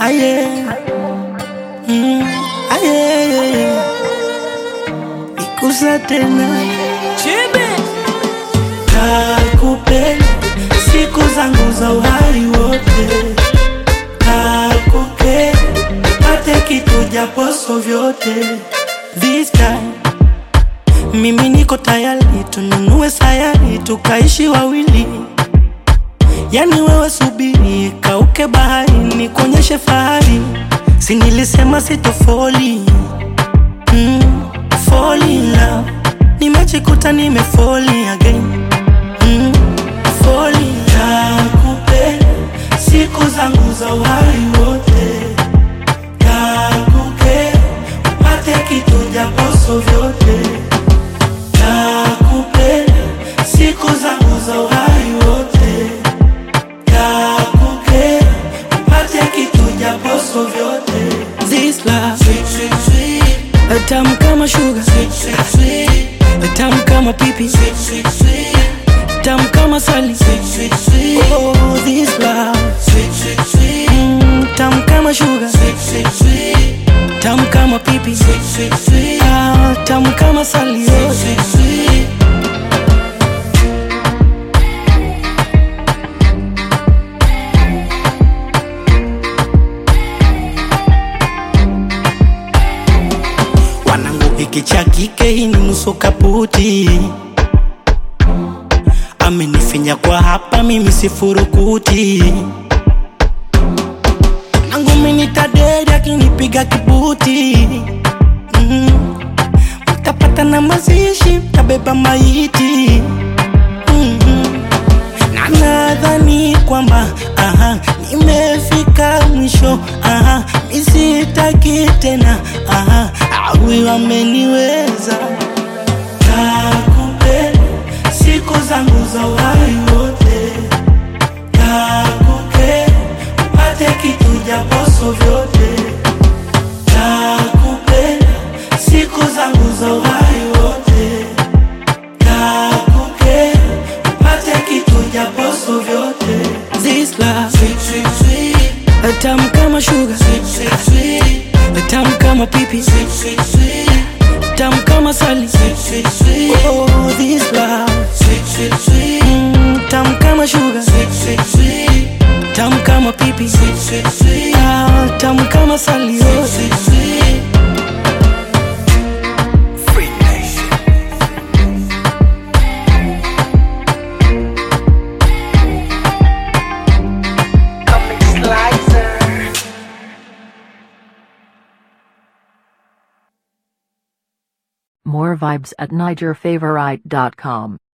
aye. Mm, aye. Nikusa tena kakupenda siku zangu za uhai wote, kakupenda pate kitu japoso vyote. This time mimi niko tayari, tununue sayari tukaishi wawili. Yani wewe subiri, kauke bahari, nikuonyeshe fahari. Si nilisema sitofoli mm, fall in love. Nimejikuta nimefoli again mm, fall in love. Nakupenda siku zangu za uhai wote, nakupenda upate kitu japoso vyote, nakupenda siku zangu za uhai wote, nakupenda upate kitu japoso vyote. This love sweet, sweet, sweet. Tamu kama sugar sweet, sweet, sweet. Tamu kama pipi sweet, sweet, sweet. Tamu kama sali sweet, sweet, sweet. Oh, this love sweet, sweet, sweet. Mm, tamu kama sugar sweet, sweet, sweet. Tamu kama pipi sweet, sweet, sweet. Ah, tamu kama sali sweet, sweet, sweet. Wanangu hiki cha kike hii ni nusu kaputi, amenifinya kwa hapa, mimi sifurukuti. Nangu mimi tadedi akinipiga kibuti mm. Mtapata na mazishi, mtabeba maiti mm na nadhani kwamba aha, nimefika mwisho aha, misitaki tena aha, awi wameniweza. Nakupenda siku zangu za uhai wote, nakupenda upate kitu japoso vyote, nakupenda siku zangu za uhai wote, nakupenda upate kitu japoso vyote. This love sweet, sweet, sweet. Tamu kama sugar sweet, sweet, sweet. Tamu kama pipi sweet, sweet, sweet. Tamu kama sali sweet, sweet, sweet. Oh, this love sweet, sweet, sweet. Mm, tamu kama sugar sweet, sweet, sweet. Tamu kama pipi sweet, sweet, sweet. Ah, tamu kama sali oh. sweet, sweet, sweet. Free Nation. More vibes at NigerFavorite.com.